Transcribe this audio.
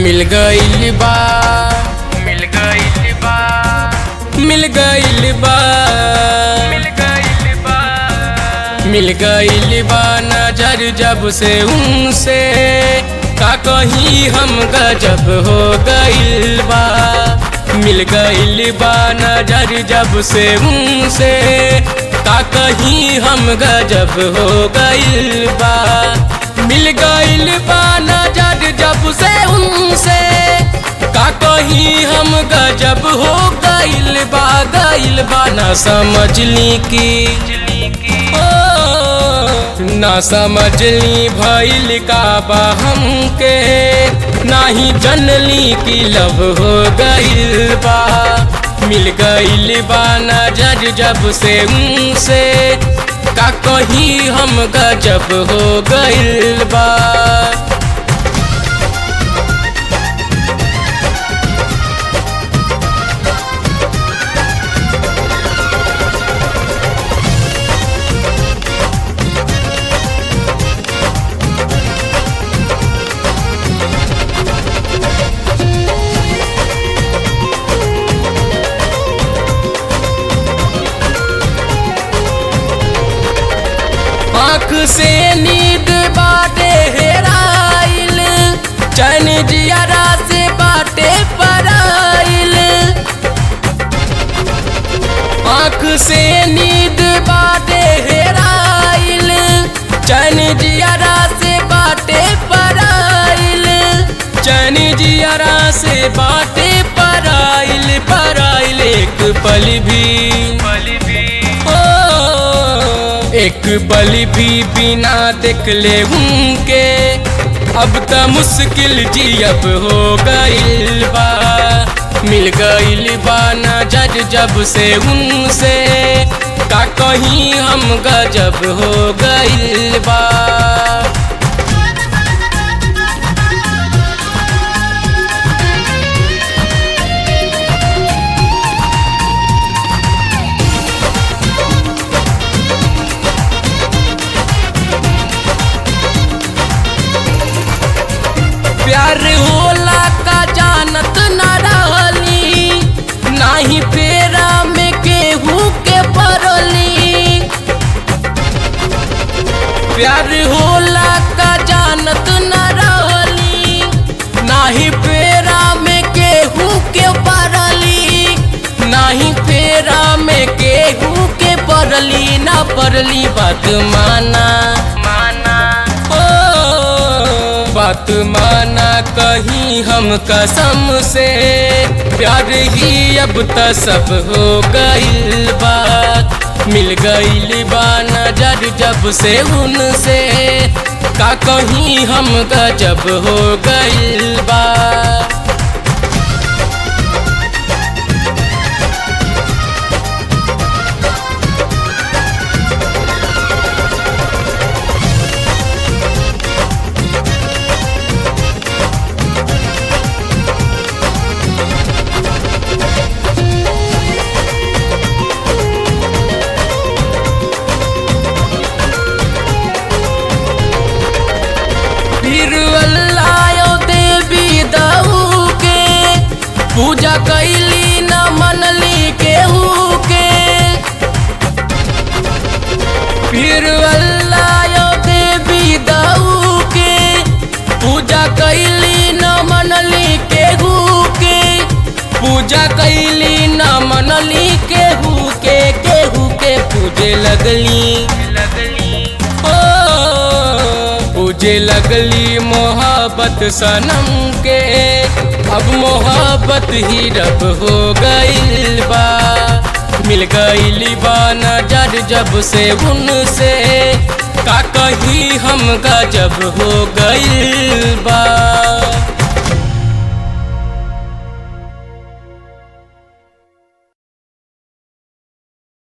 मिल गइल बा मिल गइल बा मिल गइल बा मिल गइल बा मिल गइल बा नजर जब से उनसे का कहीं हम गजब हो गइल बा मिल गइल बा नजर जब से उनसे का कहीं हम गजब हो गइल बा मिल गइल बा नजर जब से उनसे का कहीं हम गजब हो गइल बा गइल बा ना समझली की बिजली की ओ, ना समझली भइल का बा हमके नाही जनली की लव हो गइल बा मिल गइल बा नजर जब से उनसे का कहीं हम गजब हो गइल बा आँख से नींद बाटे हेराइल चैन जियारा से बाटे पराइल आँख से नींद बाटे हेराइल चैन जियारा से बाटे पराइल चैन जियारा से बाटे पराइल पराइल एक पल भी पल भी ओ, एक पल भी बिना देख ले उनके अब त मुश्किल जियब हो गइल बा मिल गइल बा नजर जब से उनसे का कहीं हम गजब हो गइल बा प्यार होला का जानत न रहली नाही फेरा में केहू के पड़ली प्यार होला का जानत न रहली नाही फेरा में केहू के पड़ली नाही फेरा में केहू के पड़ली ना पड़ली बात माना माना ओ, बात माना कहीं हम कसम से प्यार ही अब त सब हो गइल बात मिल गइल बा नजर जब से उनसे का कहीं हम गजब हो गइल बा फिर अल्लाह देवी दऊ के पूजा कैली न मनली केहू के फिर अल्लाह देवी दऊ के पूजा कैली न मनली केहू के पूजा कैली न मनली केहू के केहू के पूजे लगली लगली ओ, पूजे लगली मोहब्बत सनम के अब मोहब्बत ही रब हो गइल बा मिल गइल बा नजर जब से उनसे का कहीं हम गजब हो गइल बा